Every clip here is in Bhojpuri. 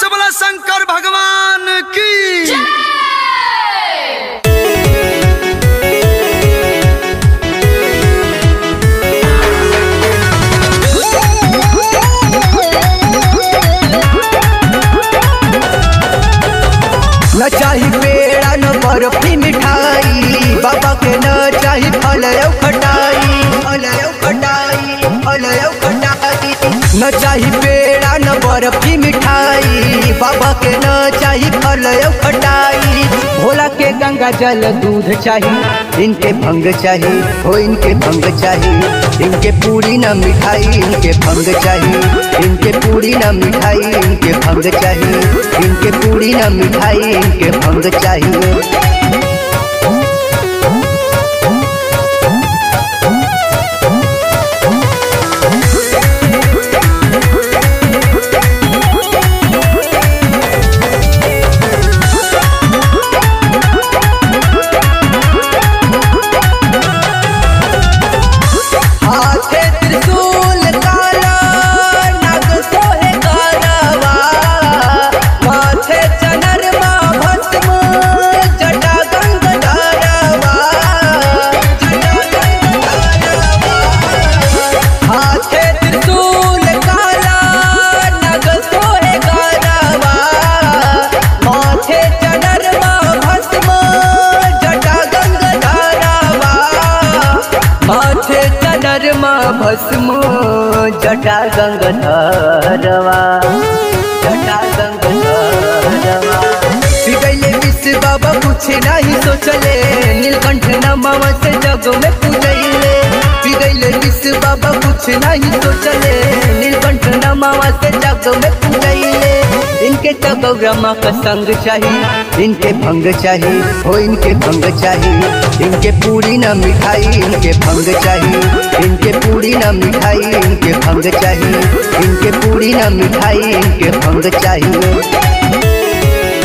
से बोला शंकर भगवान की न चाही पेड़ा न बर्फी मिठाई बाबा के न चाही फल औ खटाई फल औ खटाई फल औ खटाई न चाही पेड़ा न बर्फी मिठाई बाबा के न चाही फल औ खटाई भोला के गंगा जल दूध चाही इनके भंग चाही हो इनके भंग चाही इनके पूरी न मिठाई इनके भंग चाही इनके पूरी न मिठाई इनके भंग चाही इनके पूरी न मिठाई इनके भंग चाहिए हाथे त्रिशूल काला नाग सोहे गारवा माथे चनरमा भस्म जटा गंगधरवा जटा गंगधरवा हाथे त्रिशूल काला नाग सोहे गारवा माथे चनरमा भस्म जटा गंगधरवा माथे चनरमा भस्म जटा गंगधरवा जटा गंगधरवा पिघले विश्व बाबा कुछ नहीं सोचले नीलकंठ नमव से जग में पूजैले पिघले विश्व बाबा कुछ नहीं सोचले नीलकंठ नमव से जग में पूजैले इनके तो गौरमा का संग चाहिए इनके भंग चाहिए हो इनके भंग चाहिए इनके पूरी न मिठाई इनके भंग चाहिए इनके पूरी न मिठाई इनके भंग चाहिए इनके पूरी न मिठाई इनके भंग चाहिए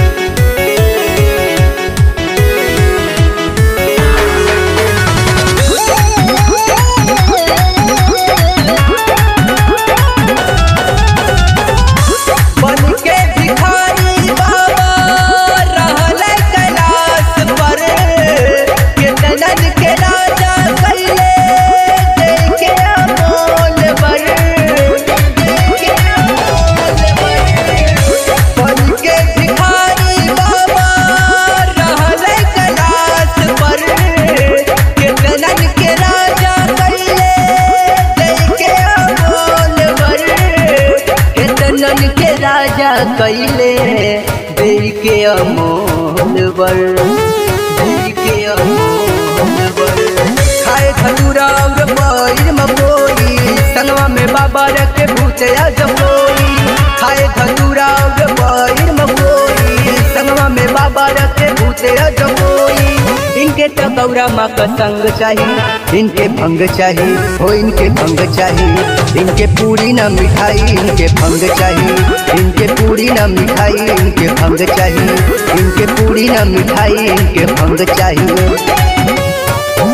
बन के भिखारी बाबा रहले कैलाश पर केतनन के राजा कैले देखे अमोल बर देखे अमोल बर बन के भिखारी बाबा रहले कैलाश पर केतनन के राजा कैले देखे अमोल बर केतनन के राजा कैले देई के अमोल बर देई के अमोल बर खाए खजूरा और पैर मकोई संगवा में बाबा रखे भूतया जपोई खाए खजूरा और पैर मकोई संगवा में बाबा रखे भूतया जपोई इनके तो गौरा माँ का संग चाहिए इनके भंग चाहिए हो इनके भंग चाहिए इनके पूरी न मिठाई इनके भंग चाहिए इनके पूरी न मिठाई इनके भंग चाहिए इनके पूरी न मिठाई इनके भंग चाहिए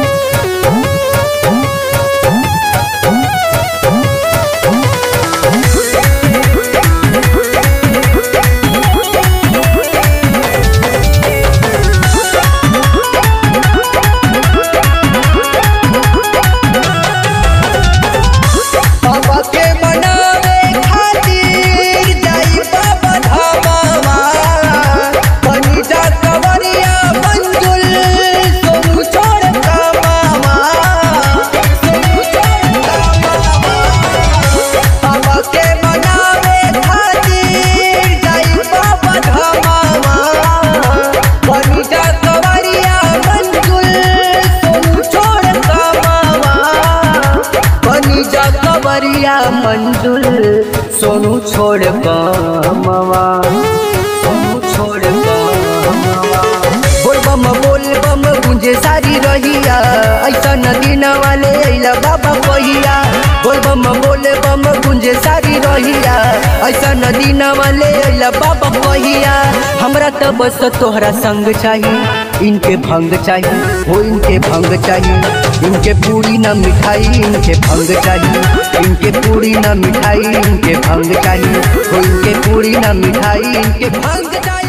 बाबा के मनावे खातिर जाई बाबा धामावा बनी जा कवरिया मंजुल सोनू छोड़ कामावा सोनू छोड़ कामावा बाबा के मनावे खातिर जाई बाबा धामावा बनी जा कवरिया मंजुल सोनू छोड़ कामावा बनी जा कवरिया मंजुल सोनू छोड़ कमवा सोनू छोड़ कमवा बोल बम बोल बम गुंजे सारी रहिया ऐसा नदी न वाले अइला बाबा पहिया बोल बम बम बोले बम गुंजे सारी रहिया ऐसा नदी न वाले अइला बाबा कहिया हमरा तो बस तोहरा संग चाहिए इनके भंग चाहिए हो इनके भंग चाहिए इनके पूरी न मिठाई इनके भंग चाहिए इनके पूरी न मिठाई इनके भंग चाहिए हो इनके पूरी न मिठाई इनके भंग चाहिए